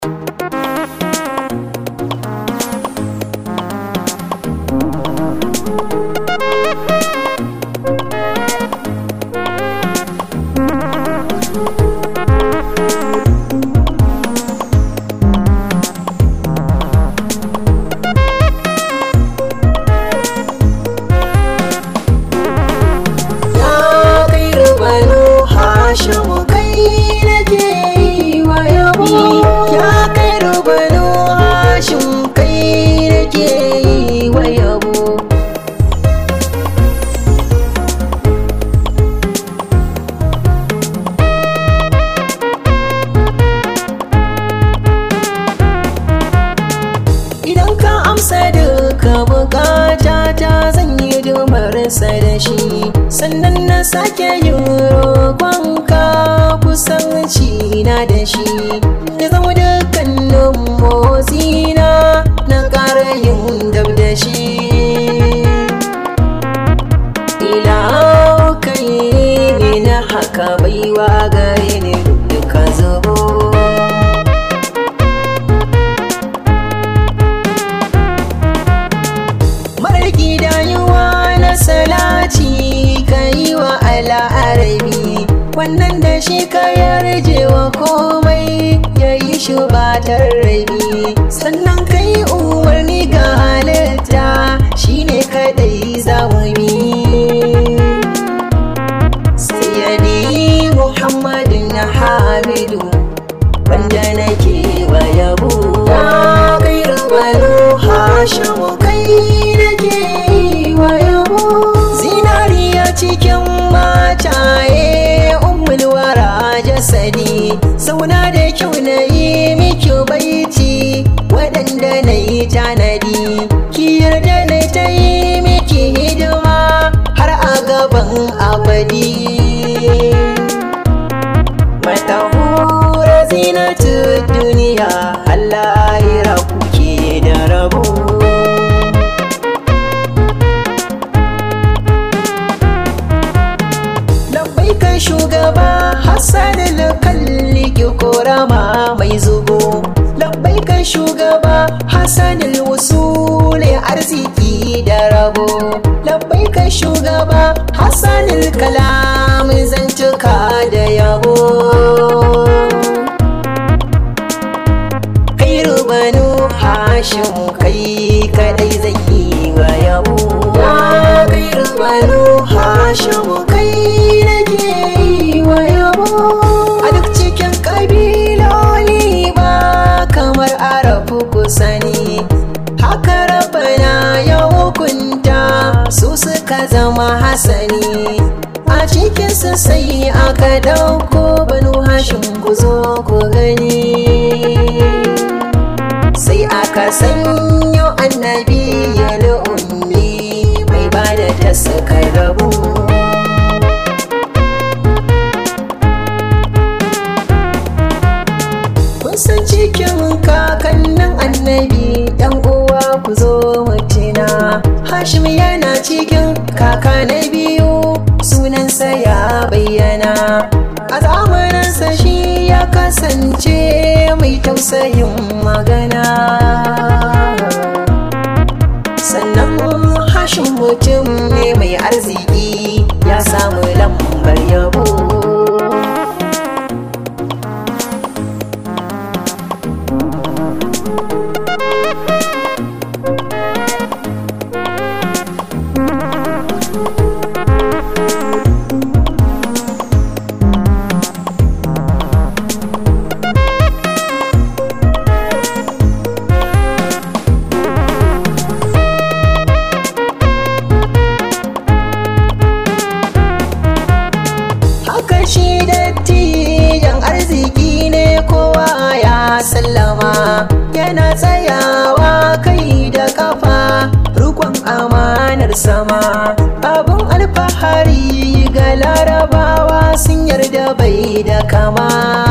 sa da shi sannan na sake yin roƙonka kusanci na da shi ya zama dukkanin motsina na ƙara yin dab da shi ila kai ne na haka baiwa gare ni duka zubo marar gidayuwa na salati ka yi wa al'arabi wannan da shi ka yarje wa komai ya yi shi batar rabi sannan ka yi umarni ga halitta shi ne kadai zawumi sayyadi muhammadin na hamidu wanda nake wa yabo kai rubalu hashimu kai nake wa yabo zinariya cikin mataye ummul wara jasadi sauna da kyau na yi miki baiti waɗanda na yi tanadi ki yarda na ta yi miki hidima har a gaban abadi matahura zinatu duniya Allah ya kuke da rabo lambai kan shugaba hassan kalli ki korama mai zubo lambai kan shugaba hassan wusule arziki da rabo lambai kan shugaba hassan kalam zantuka da yabo kai rubanu hashim kai kadai zai yi wa yabo kai rubanu hashim kai nake yi wa yabo a duk cikin kabiloli ba kamar arafu kusani haka rabana ya hukunta su suka zama hasani a cikinsu sai aka dauko banu hashim ku zo ku gani sai aka sanyo annabi ya ummi mai bada ta suka rabu kun san cikin kakannin annabi yan uwa ku zo mutina hashim yana cikin kaka na biyu sunansa ya bayyana a zamaninsa shi ya kasance mai tausayin magana sannan hashin mutum ne mai arziki ya samu lambar yabo haka shi dattijan arziki ne kowa ya sallama yana tsayawa kai da kafa rukun amanar sama abun alfahari ga larabawa sun yarda bai da kama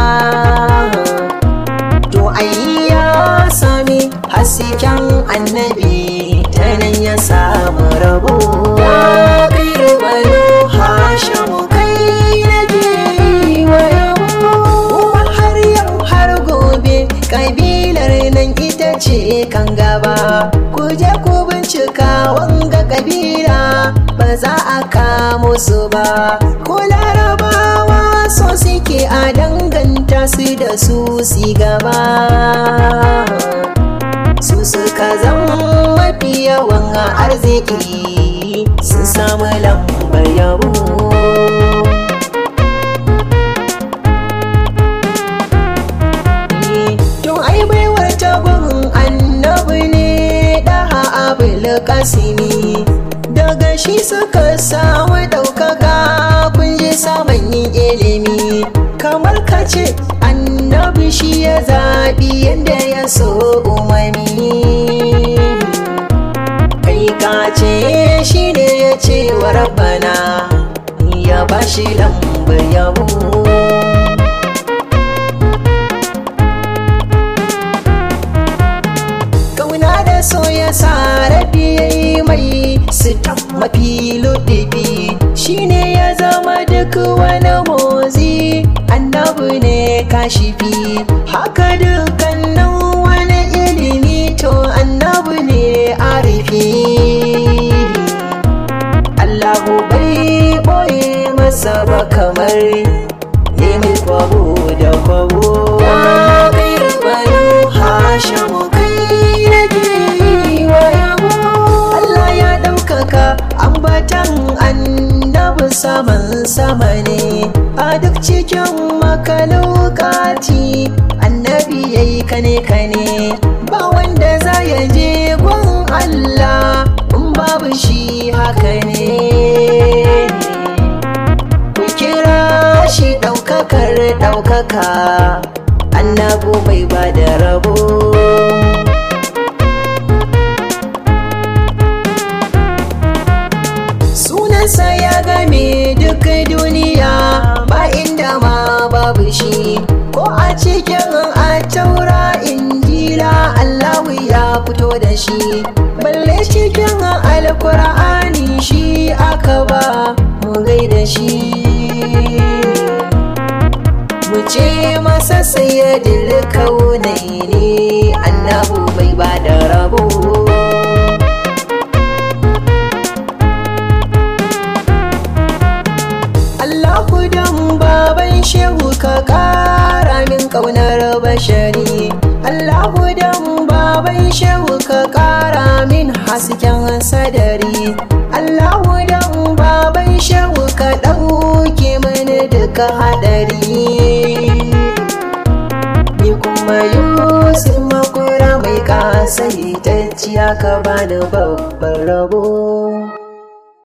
to ai ya sami hasken annabi ta nan ya samu rabo kai rubanu hashamu kai nake wa yabo har yau har gobe kabi nan ita ce kan gaba ku je ku bincika wanga kabila ba za a kamo su ba ko larabawa so suke a danganta su da su si gaba su suka zama mafi yawan arziki sun samu lambar yabo to ai baiwar tagun annabi ne daha abul kasimi daga shi suka samu ɗaukaka kun je samun yin ilimi kamar ka ce annabi shi ya zaɓi yadda ya so umami kai ka ce shi ne ya ce wa rabbana ya ba shi lambar yabo kauna da so ya sa rabi ya yi mai sitam mafi ludibi shine ya zama duk wani motsi annabi ne kashifi haka dukkanin wani ilimi to annabi ne arifi Allahu bai boye masa ba kamar yi mai kwabo da kwabo Hashamu kai nake yi wa yabo Allah ya ɗaukaka ambatan annabi saman sama ne a duk cikin makalokati annabi ya yi kane kane ba wanda za ya je gun Allah in babu shi haka ne ku kira shi ɗaukakar ɗaukaka annabu bai ba da rabo sunansa ya game duk duniya ba inda ma babu shi ko a cikin a taura injila allahu ya fito da shi balle cikin alkur'ani shi aka ba mu gaida shi mu ce masa sayyadil kaunai ne annabu bai ba da rabo Allahu dan baban shehu ka kara min kaunar bashari Allahu dan baban shehu ka kara min hasken sadari Allahu dan baban shehu ka ɗauke mini duka hadari ni kuma yusuf makura mai kasaitacciya ka bani babban rabo